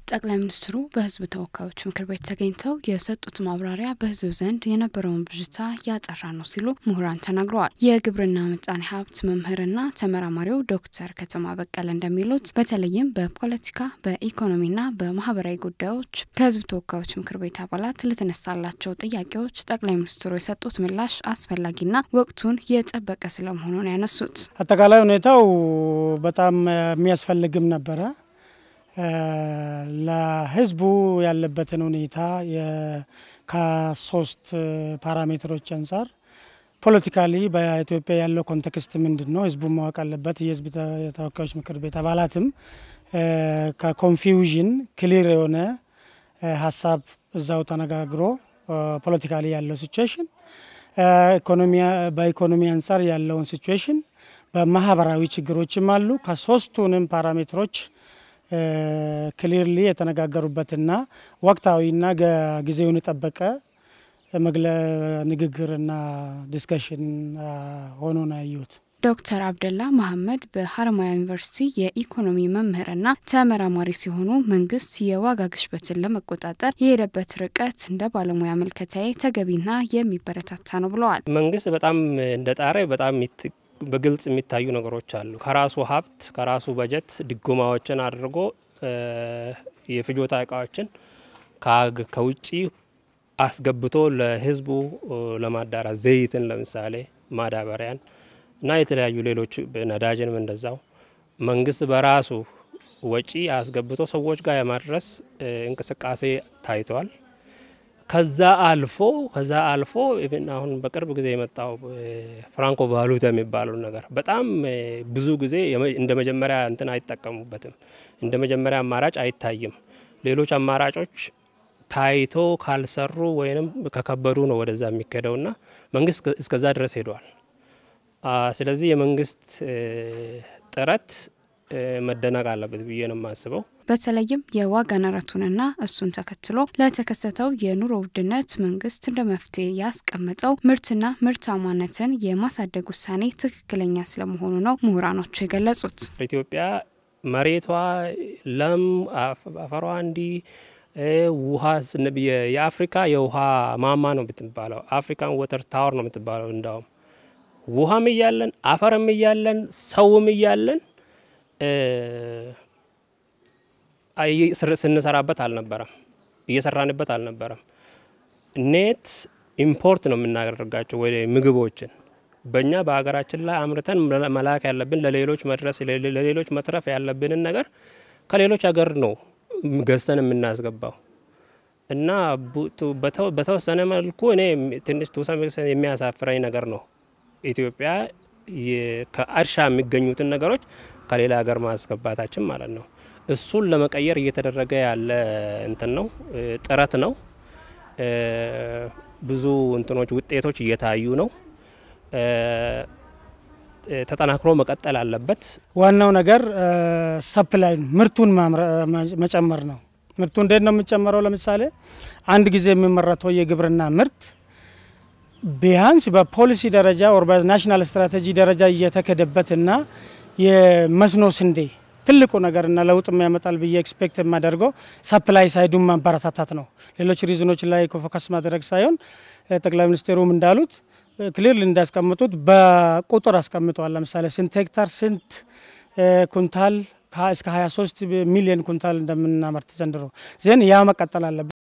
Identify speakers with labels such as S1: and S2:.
S1: ጠቅላይ ሚኒስትሩ በሕዝብ ተወካዮች ምክር ቤት ተገኝተው የሰጡት ማብራሪያ በሕዝብ ዘንድ የነበረውን ብዥታ ያጠራ ነው ሲሉ ምሁራን ተናግረዋል። የግብርና ምጣኔ ሀብት መምህርና ተመራማሪው ዶክተር ከተማ በቀለ እንደሚሉት በተለይም በፖለቲካ በኢኮኖሚና በማህበራዊ ጉዳዮች ከሕዝብ ተወካዮች ምክር ቤት አባላት ለተነሳላቸው ጥያቄዎች ጠቅላይ ሚኒስትሩ የሰጡት ምላሽ አስፈላጊና ወቅቱን የጠበቀ ስለመሆኑ ነው ያነሱት።
S2: አጠቃላይ ሁኔታው በጣም የሚያስፈልግም ነበረ። ለህዝቡ ያለበትን ሁኔታ ከሶስት ፓራሜትሮች አንጻር ፖለቲካሊ በኢትዮጵያ ያለው ኮንቴክስት ምንድን ነው? ህዝቡ ማወቅ አለበት። የህዝብ ተወካዮች ምክር ቤት አባላትም ከኮንፊውዥን ክሊር የሆነ ሀሳብ እዛው ተነጋግሮ ፖለቲካሊ ያለው ሲቹዌሽን፣ በኢኮኖሚ አንጻር ያለውን ሲቹዌሽን፣ በማህበራዊ ችግሮችም አሉ ከሶስቱንም ፓራሜትሮች ክሊርሊ የተነጋገሩበትና ወቅታዊና ጊዜውን የጠበቀ መግለ ንግግርና ዲስከሽን ሆኖ ነው ያየሁት።
S1: ዶክተር አብደላ መሐመድ በሀረማያ ዩኒቨርሲቲ የኢኮኖሚ መምህርና ተመራማሪ ሲሆኑ መንግስት የዋጋ ግሽበትን ለመቆጣጠር የሄደበት ርቀት እንደ ባለሙያ ምልከታዬ ተገቢና የሚበረታታ ነው ብለዋል።
S3: መንግስት በጣም እንደ ጣረ በጣም በግልጽ የሚታዩ ነገሮች አሉ። ከራሱ ሀብት ከራሱ በጀት ድጎማዎችን አድርጎ የፍጆታ እቃዎችን ከውጭ አስገብቶ ለህዝቡ ለማዳራት ዘይትን፣ ለምሳሌ ማዳበሪያን እና የተለያዩ ሌሎች ነዳጅንም እንደዛው መንግስት በራሱ ወጪ አስገብቶ ሰዎች ጋር የማድረስ እንቅስቃሴ ታይተዋል። ከዛ አልፎ ከዛ አልፎ ኢቭን አሁን በቅርብ ጊዜ የመጣው ፍራንኮ ቫሉታ የሚባለው ነገር በጣም ብዙ ጊዜ እንደ መጀመሪያ እንትን አይጠቀሙበትም። እንደ መጀመሪያ አማራጭ አይታይም። ሌሎች አማራጮች ታይቶ ካልሰሩ ወይም ከከበዱ ነው ወደዛ የሚካሄደውና መንግስት እስከዛ ድረስ ሄደዋል። ስለዚህ የመንግስት ጥረት መደነቅ አለበት ብዬ ነው የማስበው።
S1: በተለይም የዋጋ ንረቱንና እሱን ተከትሎ ለተከሰተው የኑሮ ውድነት መንግስት እንደ መፍትሄ ያስቀመጠው ምርትና ምርታማነትን የማሳደግ ውሳኔ ትክክለኛ ስለመሆኑ ነው ምሁራኖቹ የገለጹት።
S3: ኢትዮጵያ መሬቷ ለም፣ አፈሯ እንዲህ ውሃ የአፍሪካ የውሃ ማማ ነው የምትባለው። አፍሪካን ወተር ታወር ነው የምትባለው። እንዳውም ውሃም እያለን አፈርም እያለን ሰውም እያለን ስንሰራበት አልነበረም፣ እየሰራንበት አልነበረም። ኔት ኢምፖርት ነው የምናደርጋቸው ወይ ምግቦችን በእኛ በሀገራችን ላይ አምርተን መላክ ያለብን ለሌሎች መድረስ ለሌሎች መትረፍ ያለብንን ነገር ከሌሎች ሀገር ነው ገዝተን የምናስገባው እና በተወሰነ መልኩ እኔ ትንሽ የሚያሳፍረኝ ነገር ነው ኢትዮጵያ ከእርሻ የሚገኙትን ነገሮች ከሌላ ሀገር ማስገባታችን ማለት ነው። እሱን ለመቀየር እየተደረገ ያለ እንትን ነው ጥረት ነው። ብዙ እንትኖች ውጤቶች እየታዩ ነው። ተጠናክሮ መቀጠል አለበት።
S2: ዋናው ነገር ሰፕላይ ምርቱን መጨመር ነው። ምርቱ እንዴት ነው የሚጨመረው? ለምሳሌ አንድ ጊዜ የሚመረተው የግብርና ምርት ቢያንስ በፖሊሲ ደረጃ ወር በናሽናል ስትራቴጂ ደረጃ እየተከደበትና የመስኖ ስንዴ ትልቁ ነገርና ለውጥ የሚያመጣል ብዬ ኤክስፔክት የማደርገው ሰፕላይ ሳይዱን ማበረታታት ነው። ሌሎች ሪዝኖች ላይ ፎከስ ማድረግ ሳይሆን ጠቅላይ ሚኒስትሩም እንዳሉት ክሊርሊ እንዳስቀምጡት በቁጥር አስቀምጠዋል። ለምሳሌ ስንት ሄክታር ስንት ኩንታል እስከ 23 ሚሊዮን ኩንታል እንደምናመርት ዘንድሮ ዜን ያ መቀጠል አለበት።